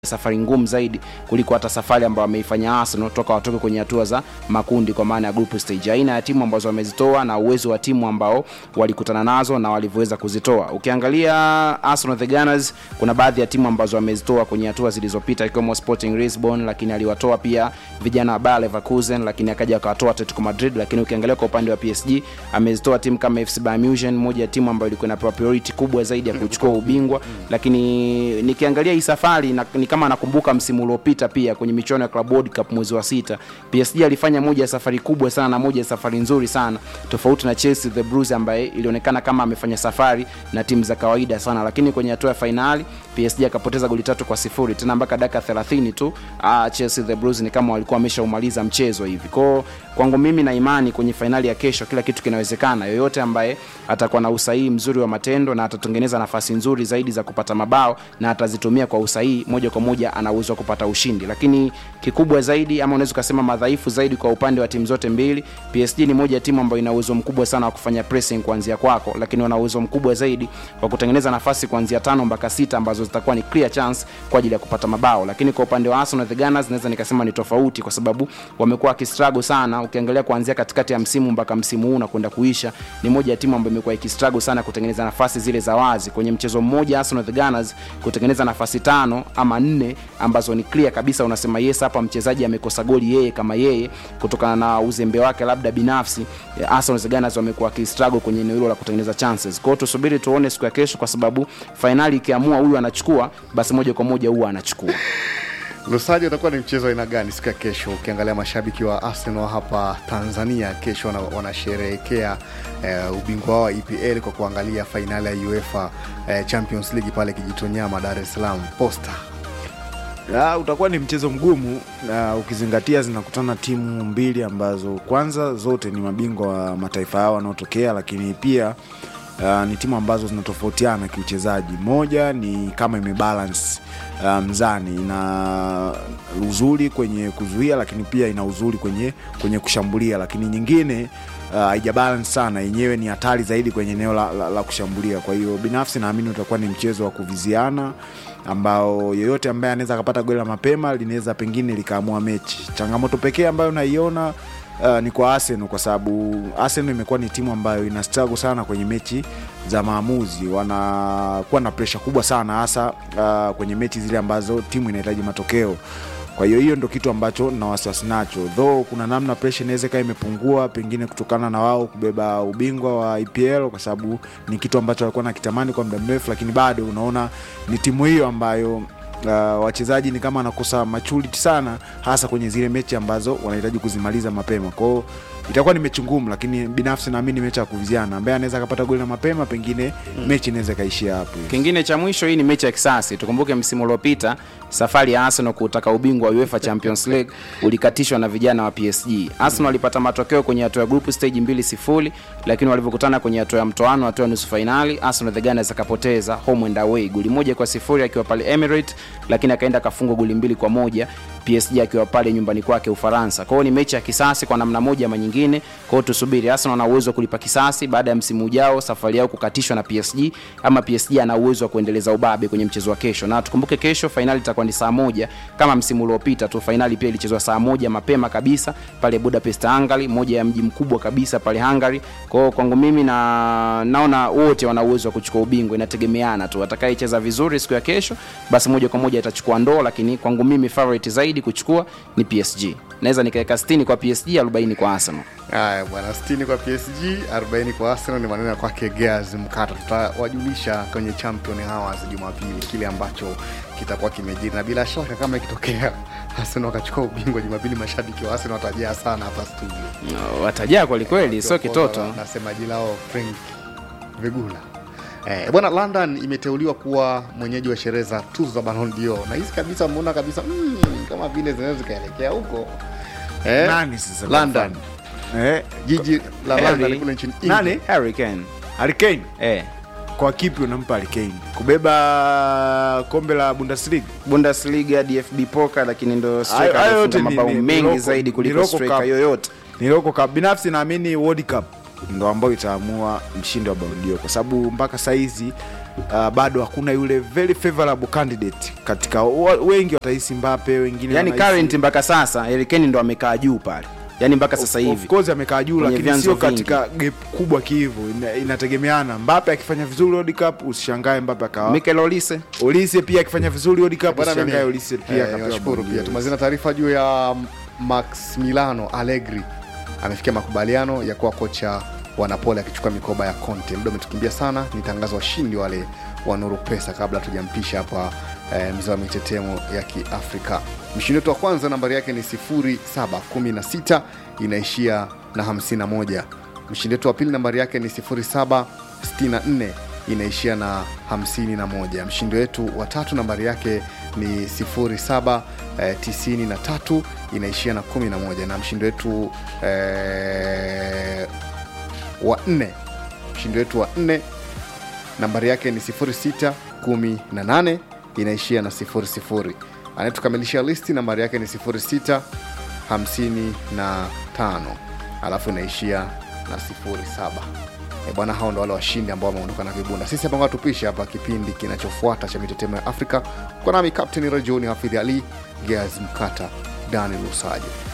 safari ngumu zaidi kuliko hata safari ambayo wameifanya Arsenal toka watoke kwenye hatua za makundi kwa maana ya group stage. Aina ya timu ambazo wamezitoa na uwezo wa timu ambao walikutana nazo na walivyoweza kuzitoa. Ukiangalia Arsenal the Gunners, kuna baadhi ya timu ambazo wamezitoa kwenye hatua zilizopita ikiwemo Sporting Lisbon, lakini aliwatoa pia vijana wa Bayer Leverkusen, lakini akaja akawatoa Atletico Madrid. Lakini ukiangalia kwa upande wa PSG amezitoa timu kama FC Bayern Munich, moja ya timu ambayo ilikuwa inapewa priority kubwa zaidi ya kuchukua ubingwa. Lakini nikiangalia hii safari na, ni kama nakumbuka msimu uliopita pia kwenye michuano ya Club World Cup mwezi wa sita, PSG alifanya moja ya safari kubwa sana na moja ya safari nzuri sana, tofauti na Chelsea the Blues ambaye ilionekana kama amefanya safari na timu za kawaida sana, lakini kwenye hatua ya fainali PSG akapoteza goli tatu kwa sifuri tena mpaka dakika 30 tu. Ah, Chelsea the Blues ni kama walikuwa wameshaumaliza mchezo hivi. Kwa kwangu mimi na imani kwenye fainali ya kesho kila kitu kinawezekana. Yoyote ambaye atakuwa na usahihi mzuri wa matendo na atatengeneza nafasi nzuri zaidi za kupata mabao na atazitumia kwa usahihi, moja kwa moja ana uwezo wa kupata ushindi. Lakini kikubwa zaidi ama unaweza ukasema madhaifu zaidi kwa upande wa timu zote mbili, PSG ni moja ya timu ambayo ina uwezo mkubwa sana wa kufanya pressing kuanzia kwako, lakini wana uwezo mkubwa zaidi wa kutengeneza nafasi kuanzia tano mpaka sita ambazo zitakuwa ni clear chance kwa ajili ya kupata mabao. Lakini kwa upande wa Arsenal the Gunners naweza nikasema ni tofauti, kwa sababu wamekuwa wakistruggle sana. Ukiangalia kuanzia katikati ya msimu mpaka msimu huu na kwenda kuisha, ni moja ya timu ambayo imekuwa ikistruggle sana kutengeneza nafasi zile za wazi. Kwenye mchezo mmoja Arsenal the Gunners kutengeneza nafasi tano ama nne ambazo ni clear kabisa, unasema yes, hapa mchezaji amekosa goli yeye kama yeye kutokana na uzembe wake labda binafsi. Arsenal the Gunners wamekuwa wakistruggle kwenye eneo hilo la kutengeneza chances. Kwa hiyo tusubiri tuone siku ya kesho, kwa sababu fainali ikiamua huyu anachukua, basi moja kwa moja huwa anachukua. Lusaji, utakuwa ni mchezo aina gani siku ya kesho? Ukiangalia mashabiki wa Arsenal hapa Tanzania kesho wana- wanasherehekea eh, ubingwa wao wa EPL kwa kuangalia fainali ya UEFA eh, Champions League pale Kijitonyama, Dar es Salaam Posta. Ya, utakuwa ni mchezo mgumu na ukizingatia zinakutana timu mbili ambazo kwanza zote ni mabingwa wa mataifa yao wanaotokea, lakini pia uh, ni timu ambazo zinatofautiana kiuchezaji. Moja ni kama imebalance uh, mzani, ina uzuri kwenye kuzuia, lakini pia ina uzuri kwenye, kwenye kushambulia, lakini nyingine haija uh, balance sana, yenyewe ni hatari zaidi kwenye eneo la, la, la kushambulia. Kwa hiyo binafsi naamini utakuwa ni mchezo wa kuviziana ambao yeyote ambaye anaweza akapata goli la mapema linaweza pengine likaamua mechi. Changamoto pekee ambayo naiona uh, ni kwa Arsenal kwa sababu Arsenal imekuwa ni timu ambayo ina struggle sana kwenye mechi za maamuzi, wanakuwa na presha kubwa sana hasa uh, kwenye mechi zile ambazo timu inahitaji matokeo kwa hiyo hiyo ndo kitu ambacho na wasiwasi nacho, though kuna namna presha inaweza ikawa imepungua, pengine kutokana na wao kubeba ubingwa wa EPL, kwa sababu ni kitu ambacho walikuwa nakitamani kwa muda mrefu, lakini bado unaona ni timu hiyo ambayo uh, wachezaji ni kama wanakosa maturity sana, hasa kwenye zile mechi ambazo wanahitaji kuzimaliza mapema. Kwa hiyo itakuwa ni mechi ngumu, lakini binafsi naamini ni mechi ya kuviziana, ambaye anaweza akapata goli la mapema, pengine mechi inaweza ikaishia hapo. Kingine cha mwisho, hii ni mechi ya kisasi. Tukumbuke msimu uliopita safari ya Arsenal kutaka ubingwa wa UEFA Champions League ulikatishwa na vijana wa PSG. Arsenal walipata matokeo kwenye hatua ya group stage mbili sifuri, lakini walivyokutana kwenye hatua ya mtoano, hatua ya nusu fainali, Arsenal the Gunners akapoteza home and away goli moja kwa sifuri akiwa pale Emirates, lakini akaenda akafungwa goli mbili kwa moja PSG akiwa pale nyumbani kwake Ufaransa. Kwa hiyo ni mechi ya kisasi kwa namna moja ama nyingine. Kwa hiyo tusubiri, Arsenal ana uwezo wa kulipa kisasi baada ya msimu ujao safari yao kukatishwa na PSG, ama PSG ana uwezo wa kuendeleza ubabe kwenye mchezo wa kesho. Na tukumbuke kesho fainali itakuwa ni saa moja kama msimu uliopita tu. Fainali pia ilichezwa saa moja mapema kabisa pale Budapest, Hungary, moja ya mji mkubwa kabisa pale Hungary. Kwa hiyo kwangu mimi na naona wote wana uwezo wa kuchukua ubingwa, inategemeana tu atakayecheza vizuri siku ya kesho, basi moja kwa moja atachukua ndoo, lakini kwangu mimi favorite zaidi kuchukua ni PSG. Naweza nikaweka 60 kwa PSG, 40 kwa Arsenal. Haya bwana, 60 kwa PSG, 40 kwa Arsenal. Ni maneno ya kwake Gears Mkata. Tutawajulisha kwenye Champion Hours Jumapili kile ambacho kitakuwa kimejiri, na bila shaka kama ikitokea Arsenal wakachukua ubingwa Jumapili, mashabiki wa Arsenal watajaa sana hapa studio. No, watajaa kwelikweli, sio kitoto. na semaji lao Frank Vigula. Eh, bwana London imeteuliwa kuwa mwenyeji wa sherehe za tuzo za Ballon d'Or na hizi kabisa, mmeona kabisa mm, kama vile zinaweza zikaelekea huko eh, Nani sasa London, Eh, jiji la Harry. London kule nchini Nani? England. Harry Kane. Harry Kane Eh, kwa kipi unampa Harry Kane kubeba kombe la Bundesliga? Bundesliga, DFB Pokal, lakini ndo striker Hayo- hayo aliyefunga yote ni- mabao ni- ni mengi local- zaidi ni kuliko local striker cup. yoyote. Niloko ka binafsi naamini World Cup ndo ambayo itaamua mshindi wa Ballon d'Or kwa sababu mpaka saizi uh, bado hakuna yule very favorable candidate katika wa- wengi watahisi Mbappe, wengine yani wanahisi- current mpaka sasa Harry Kane ndo amekaa juu pale yani mpaka sasa Of- hivi of course amekaa juu Kwenye lakini vyanzo sio vingi. katika gap kubwa kihivo ina, inategemeana Mbappe akifanya vizuri World Cup usishangae Mbappe akawa Mikel Olise Olise pia akifanya vizuri World Cup Bwana, usishangae mimi- Olise pia eh, akapewa niwashukuru bodi pia hiyo. tumazina taarifa juu ya Maximiliano Allegri amefikia makubaliano ya kuwa kocha wa Napoli akichukua mikoba ya Conte. Muda umetukimbia sana, nitangaza washindi wale wa Nuru Pesa kabla tujampisha hapa eh, mzee wa mitetemo ya Kiafrika. Mshindi wetu wa kwanza nambari yake ni 0716 inaishia na 51. Mshindi wetu wa pili nambari yake ni 0764 inaishia na 51. Mshindi wetu wa tatu nambari yake ni 0793 inaishia na 11, na mshindi wetu eh, wa nne mshindi wetu wa nne nambari yake ni 0618 inaishia na 00. Anayetukamilishia listi nambari yake ni 0655 alafu inaishia na 07. E bwana, hao ndo wale washindi ambao wameondoka na vibunda. Sisi hapa ngoja tupishe hapa kipindi kinachofuata cha mitetemo ya Afrika kwa nami Captain Rajoni Hafidhi Ali, Geaz Mkata, Daniel Usajo.